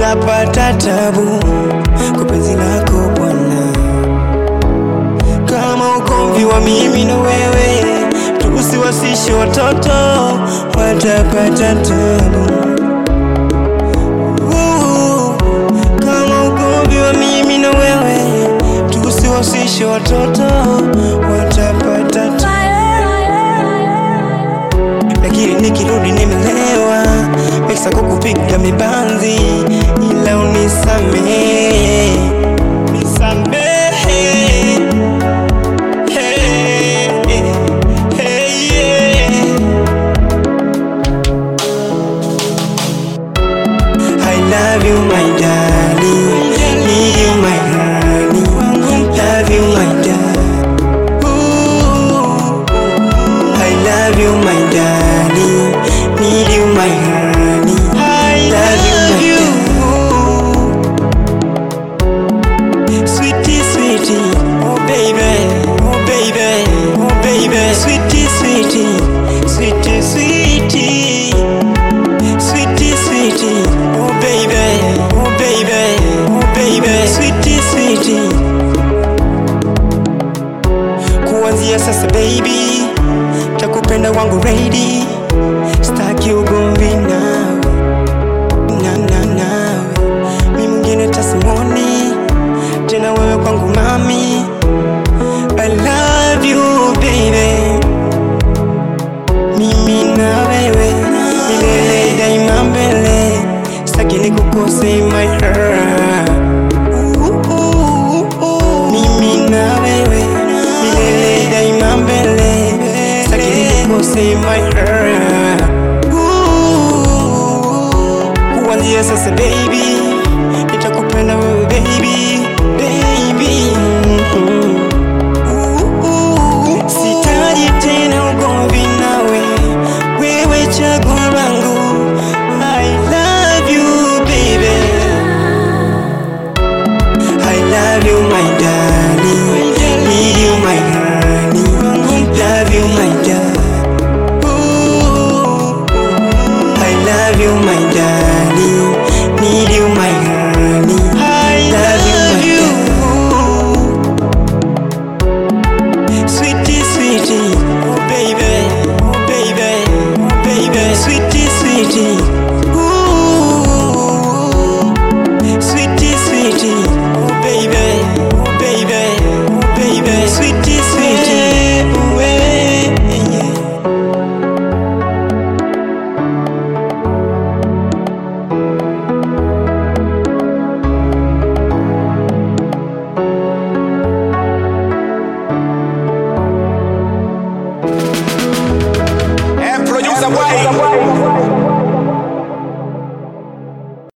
watapata tabu kwa penzi lako Bwana. Kama ugomvi wa mimi na wewe, tusiwasishe watoto watapata tabu. Uh, Kama ugomvi wa mimi na wewe, tusiwasishe watoto watapata tabu. lakini nikirudi nimelewa, pesa kukupiga mibanzi, ila unisamehe, nisamehe. Hey, hey, yeah. I love you my darling, need you my honey, love you my darling. Ooh. I love you, my darling. Need you, my honey. I love, you, my Sweetie, sweetie. Oh, baby. Oh, baby. Oh, baby. Sweetie, sweetie. Sweetie, sweetie. Sweetie, sweetie. Oh, baby. Oh, baby. Oh, baby. Sweetie, sweetie. Kuanzia sasa baby, takupenda wangu ready, staki ugomvi nawe na na nawe, mi mwingine tasimoni tena, wewe kwangu mami, I love you baby, mimi na wewe milele daima mbele, staki nikukose my heart. Mimi na wewe milele daima mbele, sitaki nikukose my heart. Ooh, Kuanzia sasa baby, nitakupenda wewe baby,